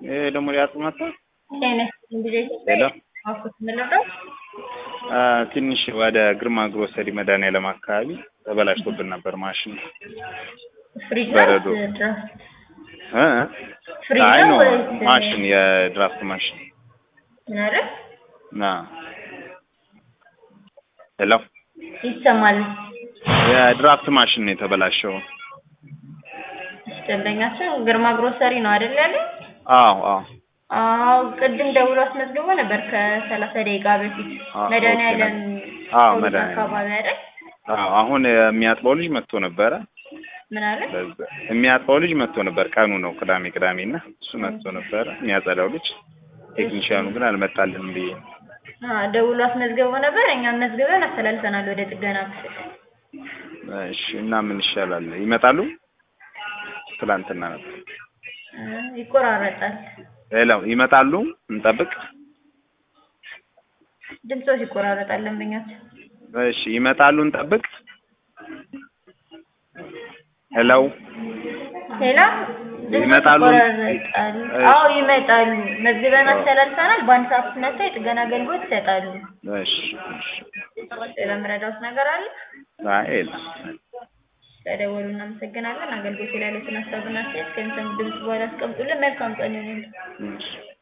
ይሄ ደግሞ ሊያጥመታ ጤና ይስጥልኝ ጊዜ ሄሎ አፉት ምንለው አ፣ ትንሽ ወደ ግርማ ግሮሰሪ መድኃኒዓለም አካባቢ ተበላሽቶብን ነበር ማሽን ፍሪጅ በረዶ። ነው ድራፍት እ ፍሪጅ አይ ነው ነው ወይስ ማሽን የድራፍት ማሽን ምን አይደል? ና ሄሎ ይሰማል። የድራፍት ማሽን ነው የተበላሸው። እሺ፣ ደንበኛቸው ግርማ ግሮሰሪ ነው አይደል ያለ? አዎ አዎ አዎ ቅድም ደውሎ አስመዝግቦ ነበር ከሰላሳ ደቂቃ በፊት አዎ፣ መድኃኒዓለም አዎ፣ ፖሊስ መድኃኒዓለም። አካባቢ አይደል? አዎ አሁን የሚያጥበው ልጅ መጥቶ ነበረ። ምን አለ? በዛ የሚያጥበው ልጅ መጥቶ ነበር። ቀኑ ነው ቅዳሜ ቅዳሜ እና እሱ መጥቶ ነበረ የሚያጸዳው ልጅ። ቴክኒሽያኑ ግን አልመጣልንም ብዬ ነው። አዎ ደውሎ አስመዝግቦ ነበር። እኛም መዝግበን አስተላልፈናል ወደ ጥገና ክፍል። እሺ እና ምን ይሻላል? ይመጣሉ? ትላንትና ነበር። እ፣ ይቆራረጣል። ሌላው ይመጣሉ? እንጠብቅ። ድምፆች ይቆራረጣል። ደንበኛቸው እሺ ይመጣሉ? እንጠብቅ። ሄሎ ሌላ ድምፆች ይመጣሉ? ይቆራረጣል። አዎ ይመጣሉ። መዝግበን አስተላልፈናል። በአንድ ሰዓት ውስጥ መጥተው የጥገና አገልግሎት ይሰጣሉ። እሺ እሺ። ሌላ የምረዳውት ነገር አለ? አይ የለም። ስለደወሉ እናመሰግናለን። አገልግሎት ላይ ያሉትን ሀሳብና አስተያየት ከሚሰሙ ድምጽ በኋላ አስቀምጡልን። መልካም ቀን ይሁንልን። እሺ